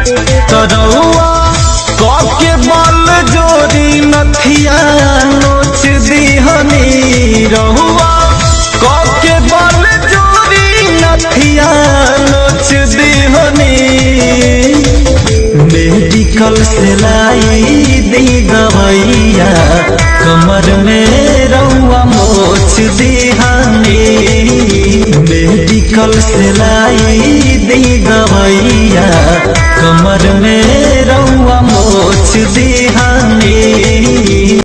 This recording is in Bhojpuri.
तरौआ के बल जोरी नथिया नोच दिहनी रहुआ के बल जोरी नथिया नोच दिहनी मेडिकल से लाई दी गवैया कमर में रउआ मोच दिहानी मेडिकल से लाई दी गवैया कमर में रउआ मोच दिहानी